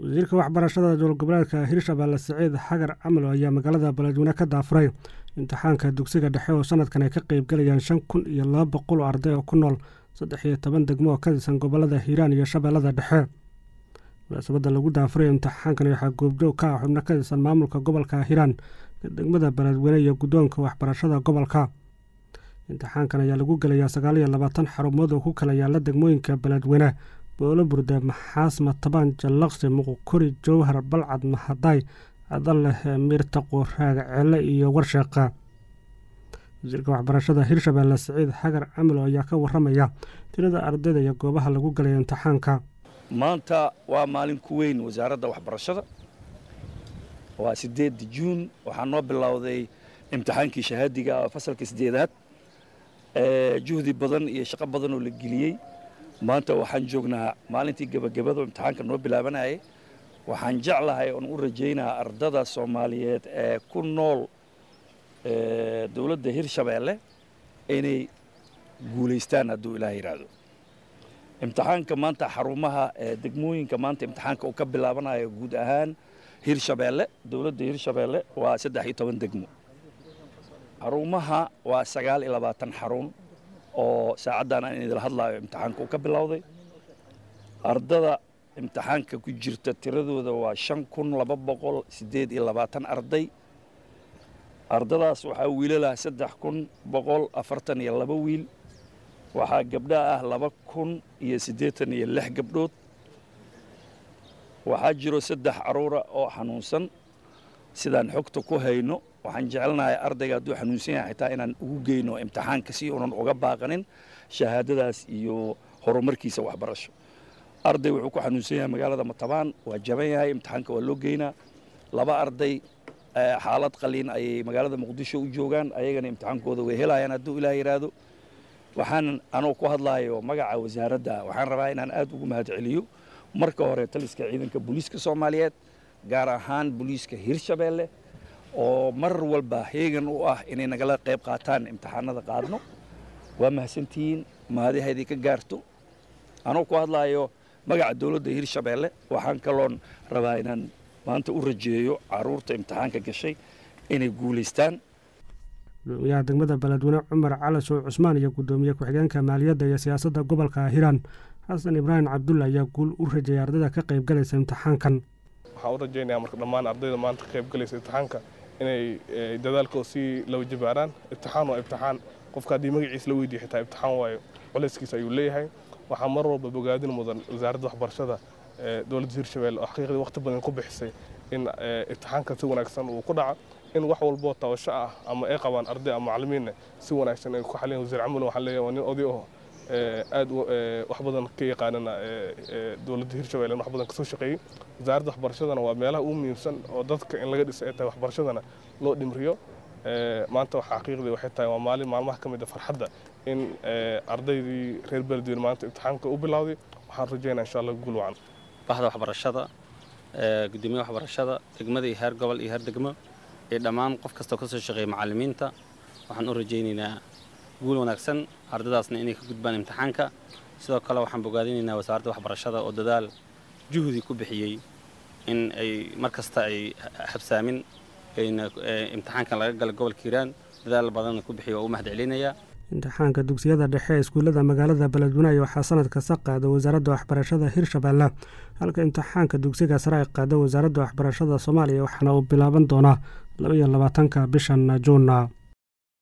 wasiirka waxbarashada dowlad goboleedka hirshabeelle siciid xagar camalo ayaa magaalada beledweyne ka daafuray imtixaanka dugsiga dhexe oo sanadkan ay ka qeybgalayaan shan kun iyo laba boqol oo arday oo ku nool saddex iyo toban degmo oo ka tirsan gobolada hiiraan iyo shabeellada dhexe munaasabadda lagu daafuray imtixaankan waxaa goobjoog ka ah xubno ka tirsan maamulka gobolka hiiraan degmada beledweyne iyo guddoonka waxbarashada gobolka imtixaankan ayaa lagu gelayaa sagaal iyo labaatan xarumood oo ku kala yaala degmooyinka beledweyne boolo burde maxaas matabaan jallaqsi muqukuri jowhar balcad mahadaay cadaleh miirtaqo raaga ceele iyo warsheeqa wasiirka waxbarashada hirshabeelle siciid xagar camalo ayaa ka waramaya tirada ardayda iyo goobaha lagu galaya imtixaanka maanta waa maalin ku weyn wasaaradda waxbarashada waa sideedda juun waxaa noo bilowday imtixaankii shahaadiga fasalka sideedaad juhdi badan iyo shaqo badan oo la geliyey maanta waxaan joognaa maalintii gebagabada imtixaanka noo bilaabanayay waxaan jeclahay oon u rajaynaa ardada soomaaliyeed ee ku nool dowladda hirshabeelle inay guulaystaan hadduu ilaah yidhaahdo imtixaanka maanta xarumaha degmooyinka maanta imtixaanka uu ka bilaabanayo guud ahaan hirshabeelle dowladda hirshabeelle waa saddex iyo toban degmo xarumaha waa sagaal iyo labaatan xarun oo saacaddan aan idil hadlaayo imtixaanka uu ka bilowday ardada imtixaanka ku jirta tiradooda waa shan kun laba boqol siddeed iyo labaatan arday ardadaas waxaa wiilalah saddex kun boqol afartan iyo laba wiil waxaa gabdha ah laba kun iyo siddeetan iyo lix gabdhood waxaa jiro saddex caruura oo xanuunsan sidaan xogta ku hayno waxaan jecelnahay ardayga hadduu xanuunsan yahay xitaa inaan ugu geyno imtixaanka si uunan uga baaqanin shahaadadaas iyo horumarkiisa waxbarasho arday wuxuu ku xanuunsan yahay magaalada matabaan waa jaban yahay imtixaanka waa loo geynaa laba arday xaalad qaliin ayay magaalada muqdisho u joogaan ayagana imtixaankooda way helayaan hadduu ilaah yidhaahdo waxaan anoo ku hadlaayo magaca wasaaradda waxaan rabaa inaan aad ugu mahad celiyo marka hore taliska ciidanka booliiska soomaaliyeed gaar ahaan booliiska hirshabeelle oo mar walba heegan u ah inay nagala qayb qaataan imtixaanada qaadno waa mahadsantihiin mahadahaydii ka gaarto anoo ku hadlaayo magaca dowladda hirshabeelle waxaan kaloon rabaa inaan maanta u rajeeyo caruurta imtixaanka gashay inay guulaystaan gudoomiyaha degmada beledweyne cumar cali sow cusmaan iyo guddoomiye ku-xigeenka maaliyadda iyo siyaasadda gobolka hiiraan xasan ibraahim cabdulla ayaa guul u rajeeyay ardayda ka qayb galaysa imtixaankan waxaan u rajaynayaa marka dhammaan ardayda maanta ka qayb galaysa imtixaanka inay dadaalkooda sii laba jibaaraan imtixaan waa imtixaan qofka haddii magaciisa la weydiiyo xitaa imtixaan waayo culayskiisa ayuu leeyahay waxaa mar walba bogaadin mudan wasaaradda waxbarashada dowladda hirshabelle oo xaqiiqdii waqti badan ku bixisay in imtixaanka si wanaagsan uu ku dhaco in wax walboo tabasho ah ama ay qabaan arday ama macallimiinna si wanaagsan ay ku xaliyeen wasiir camul waxaan leeyahay waa nin oday oo aad wax badan ka yaqaanana dowladda hirshabelle wax badan kasoo shaqeeyey wasaaradda waxbarashadana waa meelaha ugu muhiimsan oo dadka in laga dhisa ay tahay waxbarashadana loo dhimriyo maanta waxa xaqiiqdii waxay tahay waa maalin maalmaha ka mid a farxadda in ardaydii reer beledweyne maanta imtixaanka u bilowday waxaan rajaynaa insha allah guul wacan bahda waxbarashada gudoomiyaha waxbarashada degmada iyo heer gobol iyo heer degmo iyo dhammaan qof kastoo ka soo shaqeeya macallimiinta waxaan u rajaynaynaa guul wanaagsan ardadaasna inay ka gudbaan imtixaanka sidoo kale waxaan bogaadinaynaa wasaaradda waxbarashada oo dadaal juhdi ku bixiyey in ay mar kasta ay habsaamin ayna imtixaankan laga gala gobolka hiiraan dadaal badanna ku bixiya waa u mahad celinayaa imtixaanka dugsiyada dhexe ee iskuullada magaalada beledweyne waxaa sanad kasta qaada wasaaradda waxbarashada hirshabeelle halka imtixaanka dugsiga sare ay qaado wasaaradda waxbarashada soomaaliya waxaana uu bilaaban doonaa laba iyo labaatanka bishan juunna